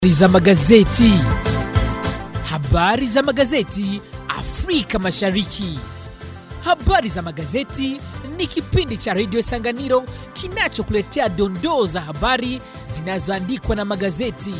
za magazeti. Habari za magazeti Afrika Mashariki. Habari za magazeti ni kipindi cha redio Sanganiro kinachokuletea dondoo za habari zinazoandikwa na magazeti.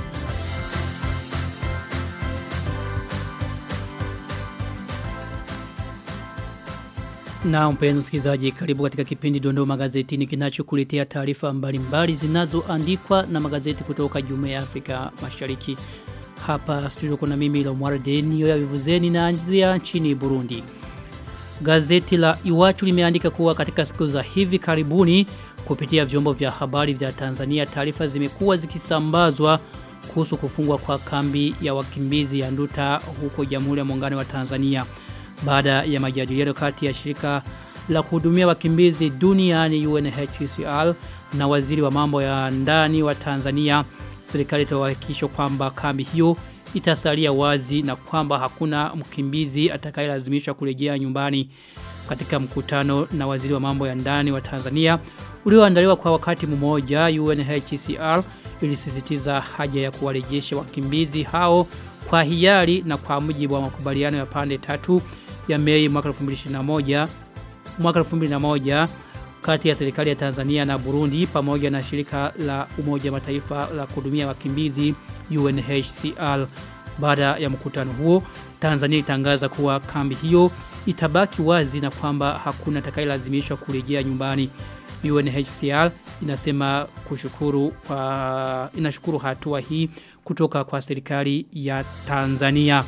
Na mpenzi msikilizaji, karibu katika kipindi Dondoo Magazetini kinachokuletea taarifa mbalimbali zinazoandikwa na magazeti kutoka Jumuiya ya Afrika Mashariki. Hapa studio kuna mimi Lomwara Denio ya Vivuzeni na anzia nchini Burundi. Gazeti la Iwachu limeandika kuwa katika siku za hivi karibuni kupitia vyombo vya habari vya Tanzania taarifa zimekuwa zikisambazwa kuhusu kufungwa kwa kambi ya wakimbizi ya Nduta huko Jamhuri ya Muungano wa Tanzania baada ya majadiliano kati ya shirika la kuhudumia wakimbizi duniani UNHCR na waziri wa mambo ya ndani wa Tanzania serikali itahakikisha kwamba kambi hiyo itasalia wazi na kwamba hakuna mkimbizi atakayelazimishwa kurejea nyumbani katika mkutano na waziri wa mambo ya ndani wa Tanzania ulioandaliwa kwa wakati mmoja UNHCR ilisisitiza haja ya kuwarejesha wakimbizi hao kwa hiari na kwa mujibu wa makubaliano ya pande tatu ya Mei mwaka 2021 mwaka 2001 kati ya serikali ya Tanzania na Burundi pamoja na shirika la Umoja wa Mataifa la kuhudumia wakimbizi UNHCR. Baada ya mkutano huo, Tanzania itangaza kuwa kambi hiyo itabaki wazi na kwamba hakuna atakayelazimishwa kurejea nyumbani. UNHCR inasema kushukuru kwa inashukuru hatua hii kutoka kwa serikali ya Tanzania.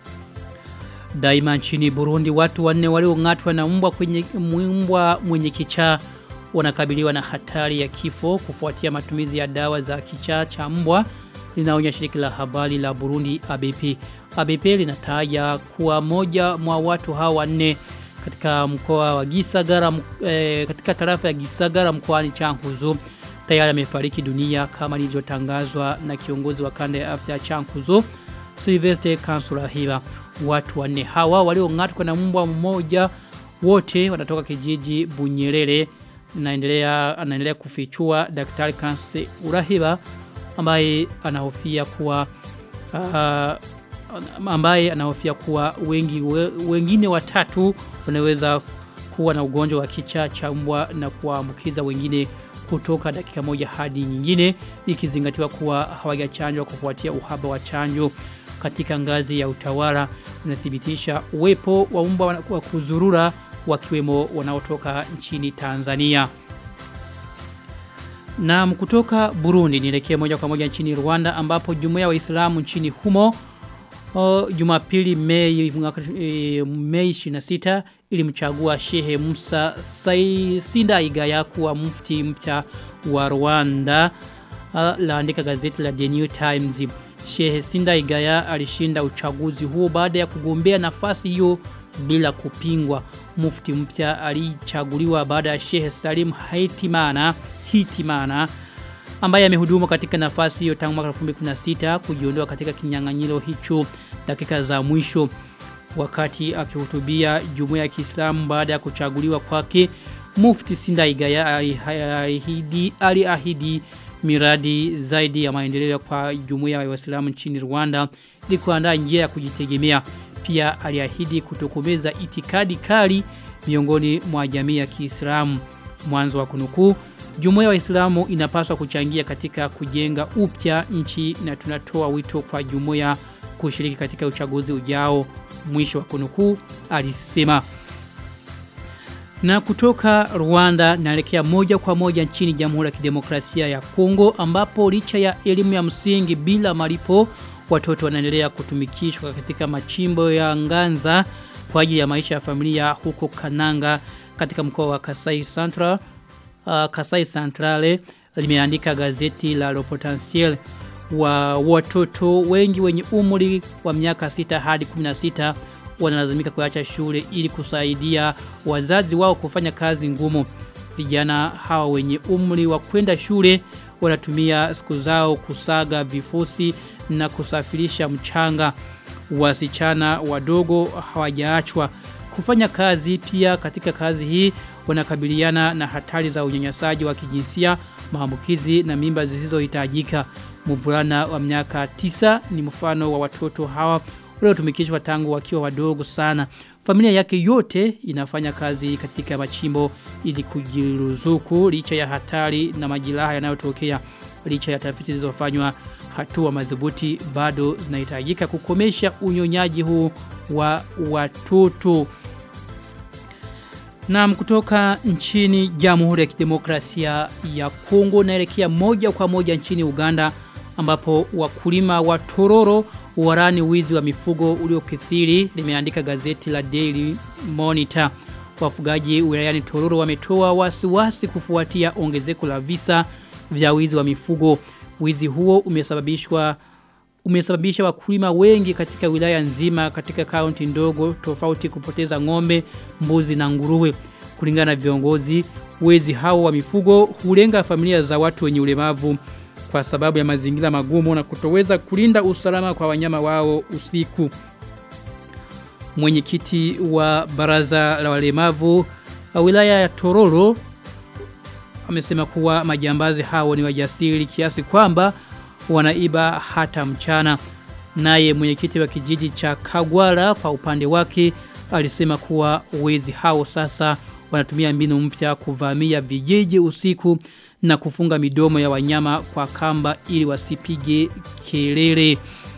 Daima nchini Burundi watu wanne waliong'atwa na mbwa kwenye mbwa mwenye kichaa wanakabiliwa na hatari ya kifo kufuatia matumizi ya dawa za kichaa cha mbwa linaonya shirika la habari la Burundi ABP. ABP linataja kuwa moja mwa watu hawa wanne katika mkoa wa Gisagara e, katika tarafa ya Gisagara mkoani Chankuzo tayari amefariki dunia kama ilivyotangazwa na kiongozi wa kanda ya afya ya Chankuzo Sylvester Kansula Hiva. Watu wanne hawa waliong'atwa na mbwa mmoja wote wanatoka kijiji Bunyerere naendelea anaendelea kufichua daktari Kanse Urahiba ambaye anahofia kuwa uh, ambaye anahofia kuwa wengi we, wengine watatu wanaweza kuwa na ugonjwa wa kichaa cha mbwa na kuambukiza wengine kutoka dakika moja hadi nyingine ikizingatiwa kuwa hawajachanjwa kufuatia uhaba wa chanjo katika ngazi ya utawala unathibitisha uwepo wa mbwa wa kuzurura wakiwemo wanaotoka nchini Tanzania. Na kutoka Burundi nielekee moja kwa moja nchini Rwanda ambapo jumuiya wa Waislamu nchini humo o, Jumapili Mei mwaka e, Mei 26 ilimchagua Shehe Musa Sai Sinda Igaya kuwa mufti mpya wa Rwanda laandika gazeti la The New Times. Shehe Sinda Igaya alishinda uchaguzi huo baada ya kugombea nafasi hiyo bila kupingwa. Mufti mpya alichaguliwa baada ya Shehe Salim Haitimana Hitimana ambaye amehudumu katika nafasi hiyo tangu mwaka 2016 kujiondoa katika kinyang'anyiro hicho dakika za mwisho wakati akihutubia jumuiya ya Kiislamu baada ya kuchaguliwa kwake Mufti Sindaigaya aliahidi aliahidi miradi zaidi ya maendeleo kwa jumuiya ya Waislamu nchini Rwanda ili kuandaa njia ya kujitegemea pia aliahidi kutokomeza itikadi kali miongoni mwa jamii ya Kiislamu mwanzo wa kunukuu Jumuiya ya Waislamu inapaswa kuchangia katika kujenga upya nchi na tunatoa wito kwa jumuiya kushiriki katika uchaguzi ujao mwisho wa kunukuu alisema na kutoka Rwanda naelekea moja kwa moja nchini Jamhuri ya Kidemokrasia ya Kongo ambapo licha ya elimu ya msingi bila malipo watoto wanaendelea kutumikishwa katika machimbo ya nganza kwa ajili ya maisha ya familia huko Kananga katika mkoa wa Kasai Central uh, Kasai Centrale limeandika gazeti la Le Potentiel wa watoto wengi wenye umri wa miaka 6 hadi 16 wanalazimika kuacha shule ili kusaidia wazazi wao kufanya kazi ngumu. Vijana hawa wenye umri wa kwenda shule wanatumia siku zao kusaga vifusi na kusafirisha mchanga. Wasichana wadogo hawajaachwa kufanya kazi pia katika kazi hii wanakabiliana na hatari za unyanyasaji wa kijinsia, maambukizi na mimba zisizohitajika. Mvulana wa miaka tisa ni mfano wa watoto hawa waliotumikishwa tangu wakiwa wadogo sana. Familia yake yote inafanya kazi katika machimbo ili kujiruzuku licha ya hatari na majiraha yanayotokea licha ya tafiti zilizofanywa hatua madhubuti bado zinahitajika kukomesha unyonyaji huu wa watoto. Na kutoka nchini Jamhuri ya Kidemokrasia ya Kongo naelekea moja kwa moja nchini Uganda ambapo wakulima wa tororo warani wizi wa mifugo uliokithiri limeandika gazeti la Daily Monitor. Wafugaji wilayani Tororo wametoa wasiwasi kufuatia ongezeko la visa vya wizi wa mifugo. Wizi huo umesababishwa umesababisha wakulima wengi katika wilaya nzima katika kaunti ndogo tofauti kupoteza ng'ombe, mbuzi na nguruwe. Kulingana na viongozi, wezi hao wa mifugo hulenga familia za watu wenye ulemavu kwa sababu ya mazingira magumu na kutoweza kulinda usalama kwa wanyama wao usiku. Mwenyekiti wa baraza la walemavu wa wilaya ya Tororo amesema kuwa majambazi hao ni wajasiri kiasi kwamba wanaiba hata mchana. Naye mwenyekiti wa kijiji cha Kagwara kwa upande wake alisema kuwa wezi hao sasa wanatumia mbinu mpya kuvamia vijiji usiku na kufunga midomo ya wanyama kwa kamba ili wasipige kelele.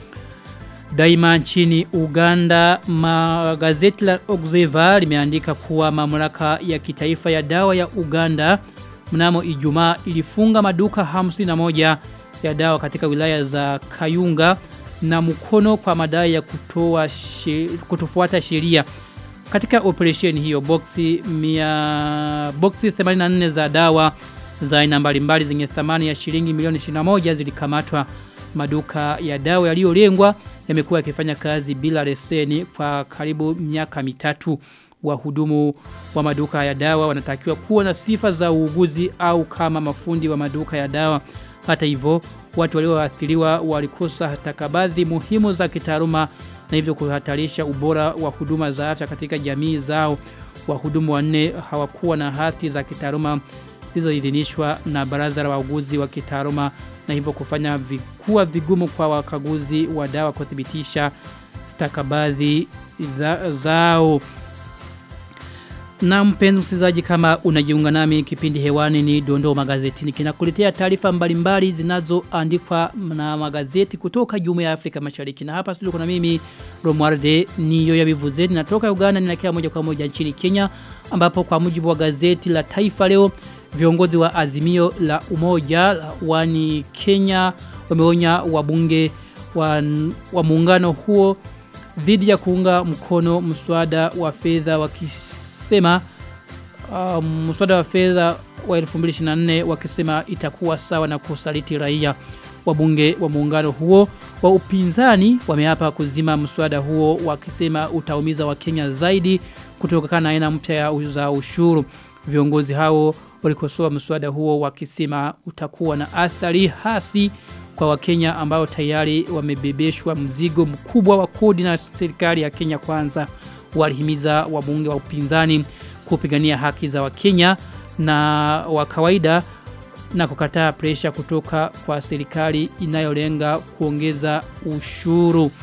Daima nchini Uganda magazeti la Observer limeandika kuwa mamlaka ya kitaifa ya dawa ya Uganda mnamo Ijumaa ilifunga maduka 51 ya dawa katika wilaya za Kayunga na mkono kwa madai ya kutoa she, kutofuata sheria. Katika operation hiyo boxi mia, boxi 84 za dawa za aina mbalimbali zenye thamani ya shilingi milioni 21 zilikamatwa. Maduka ya dawa yaliyolengwa yamekuwa yakifanya kazi bila leseni kwa karibu miaka mitatu. Wahudumu wa maduka ya dawa wanatakiwa kuwa na sifa za uuguzi au kama mafundi wa maduka ya dawa. Hata hivyo, watu walioathiriwa walikosa stakabadhi muhimu za kitaaluma na hivyo kuhatarisha ubora wa huduma za afya katika jamii zao. Wahudumu wanne hawakuwa na hati za kitaaluma zilizoidhinishwa na baraza la wauguzi wa kitaaluma na hivyo kufanya vikuwa vigumu kwa wakaguzi wa dawa kuthibitisha stakabadhi zao. Na mpenzi msikilizaji kama unajiunga nami kipindi hewani ni Dondoo Magazetini kinakuletea taarifa mbalimbali zinazoandikwa na magazeti kutoka Jumuiya ya Afrika Mashariki. Na hapa studio kuna mimi Romualde niyo ya Bivuzeni natoka Uganda ninaelekea moja kwa moja nchini Kenya ambapo kwa mujibu wa gazeti la Taifa leo viongozi wa Azimio la Umoja wani Kenya wameonya wabunge wa, wa muungano huo dhidi ya kuunga mkono mswada wa fedha wakisema uh, mswada wa fedha wa 2024 wakisema itakuwa sawa na kusaliti raia wabunge wa muungano huo wa upinzani wameapa kuzima mswada huo wakisema utaumiza wakenya zaidi kutokana na aina mpya za ushuru viongozi hao walikosoa mswada huo wakisema utakuwa na athari hasi kwa wakenya ambao tayari wamebebeshwa mzigo mkubwa wa kodi na serikali ya Kenya kwanza walihimiza wabunge wa upinzani kupigania haki za wakenya na wa kawaida na kukataa presha kutoka kwa serikali inayolenga kuongeza ushuru.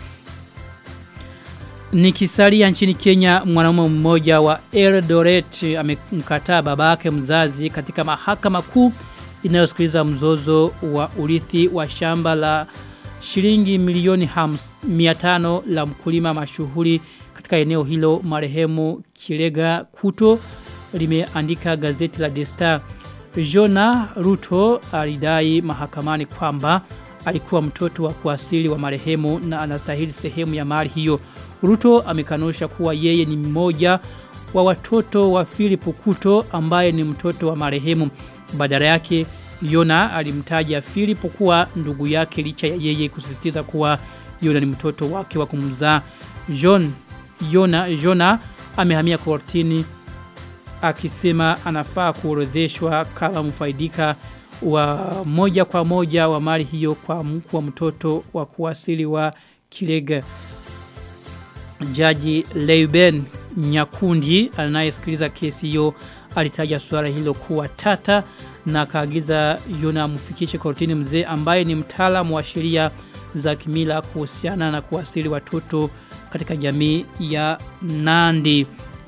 Nikisalia nchini Kenya mwanamume mmoja wa Eldoret amemkataa babake mzazi katika mahakama kuu inayosikiliza mzozo wa urithi wa shamba la shilingi milioni 500 la mkulima mashuhuri katika eneo hilo marehemu Kilega Kuto limeandika gazeti la The Star. Jona Ruto alidai mahakamani kwamba alikuwa mtoto wa kuasili wa marehemu na anastahili sehemu ya mali hiyo. Ruto amekanusha kuwa yeye ni mmoja wa watoto wa Philip Kuto ambaye ni mtoto wa marehemu. Badala yake Yona alimtaja Philip kuwa ndugu yake licha ya yeye kusisitiza kuwa Yona ni mtoto wake wa kumzaa. John Yona Jona amehamia kortini akisema anafaa kuorodheshwa kama mfaidika wa moja kwa moja wa mali hiyo kwa mkuu wa mtoto wa kuasili wa Kilega. Jaji Leuben Nyakundi anayesikiliza kesi hiyo alitaja suala hilo kuwa tata na kaagiza Yona amfikishe kortini mzee ambaye ni mtaalamu wa sheria za kimila kuhusiana na kuwasili watoto katika jamii ya Nandi.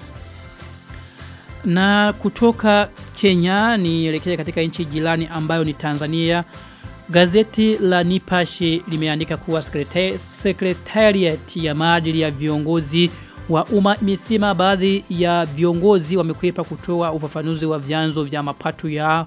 Na kutoka Kenya nielekea katika nchi jirani ambayo ni Tanzania. Gazeti la Nipashe limeandika kuwa secretariat ya maadili ya viongozi wa umma imesema baadhi ya viongozi wamekwepa kutoa ufafanuzi wa vyanzo vya mapato ya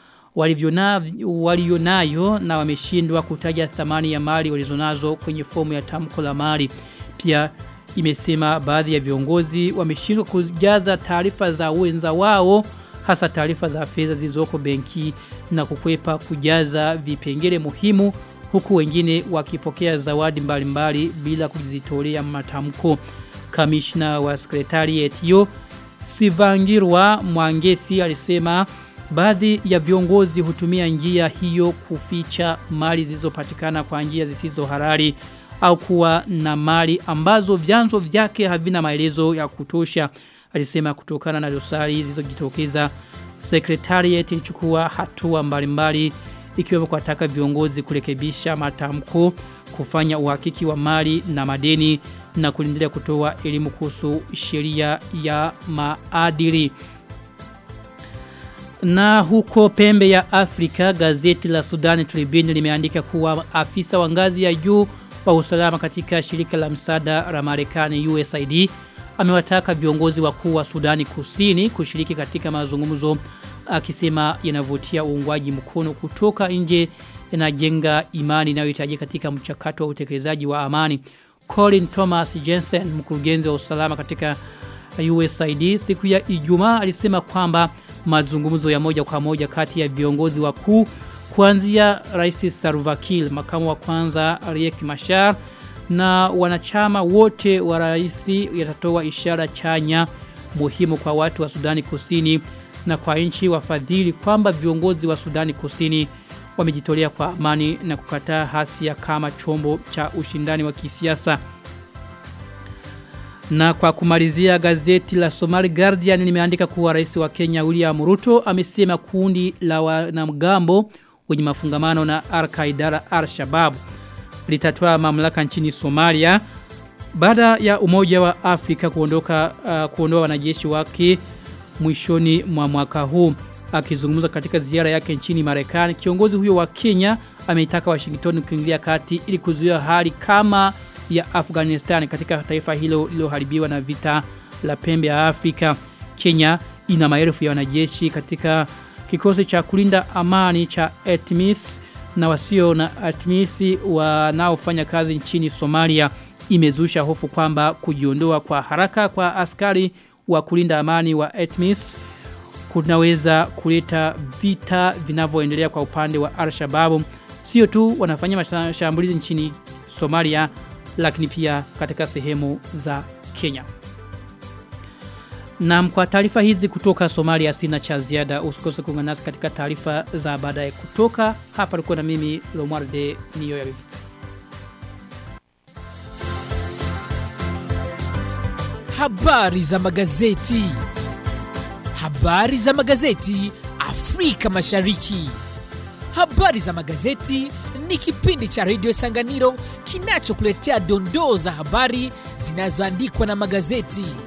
walionayo na wameshindwa kutaja thamani ya mali walizonazo kwenye fomu ya tamko la mali. Pia imesema baadhi ya viongozi wameshindwa kujaza taarifa za wenza wao hasa taarifa za fedha zilizoko benki na kukwepa kujaza vipengele muhimu huku wengine wakipokea zawadi mbalimbali mbali bila kujitolea matamko. Kamishna wa sekretariat hiyo Sivangirwa Mwangesi alisema baadhi ya viongozi hutumia njia hiyo kuficha mali zilizopatikana kwa njia zisizo halali au kuwa na mali ambazo vyanzo vyake havina maelezo ya kutosha alisema kutokana na dosari zilizojitokeza secretariat ilichukua hatua mbalimbali ikiwemo kuwataka viongozi kurekebisha matamko kufanya uhakiki wa mali na madeni na kuendelea kutoa elimu kuhusu sheria ya maadili na huko pembe ya Afrika gazeti la Sudan Tribune limeandika kuwa afisa wa ngazi ya juu wa usalama katika shirika la msaada la Marekani USAID amewataka viongozi wakuu wa Sudani Kusini kushiriki katika mazungumzo akisema yanavutia uungwaji mkono kutoka nje yanajenga imani inayohitajika katika mchakato wa utekelezaji wa amani. Colin Thomas Jensen mkurugenzi wa usalama katika USAID siku ya Ijumaa alisema kwamba mazungumzo ya moja kwa moja kati ya viongozi wakuu kuanzia Rais Salva Kiir, makamu wa kwanza Riek Machar na wanachama wote wa rais yatatoa ishara chanya muhimu kwa watu wa Sudani Kusini na kwa nchi wafadhili kwamba viongozi wa Sudani Kusini wamejitolea kwa amani na kukataa hasia kama chombo cha ushindani wa kisiasa. Na kwa kumalizia gazeti la Somali Guardian limeandika kuwa rais wa Kenya William Ruto amesema kundi la wanamgambo wenye mafungamano na Al-Qaeda Al-Shabaab litatoa mamlaka nchini Somalia baada ya umoja wa Afrika kuondoka uh, kuondoa wanajeshi wake mwishoni mwa mwaka huu akizungumza katika ziara yake nchini Marekani kiongozi huyo wa Kenya ameitaka Washington kuingilia kati ili kuzuia hali kama ya Afghanistan katika taifa hilo lililoharibiwa na vita la pembe ya Afrika Kenya ina maelfu ya wanajeshi katika kikosi cha kulinda amani cha ATMIS na wasio na ATMIS wanaofanya kazi nchini Somalia imezusha hofu kwamba kujiondoa kwa haraka kwa askari wa kulinda amani wa ATMIS kunaweza kuleta vita vinavyoendelea kwa upande wa Al-Shabaab sio tu wanafanya mashambulizi nchini Somalia lakini pia katika sehemu za Kenya. Na kwa taarifa hizi kutoka Somalia sina cha ziada usikose kuungana nasi katika taarifa za baadaye kutoka hapa alikuwa na mimi Lomwarde niyo ya bivuze. Habari za magazeti. Habari za magazeti Afrika Mashariki. Habari za magazeti ni kipindi cha Radio Sanganiro kinachokuletea dondoo za habari zinazoandikwa na magazeti.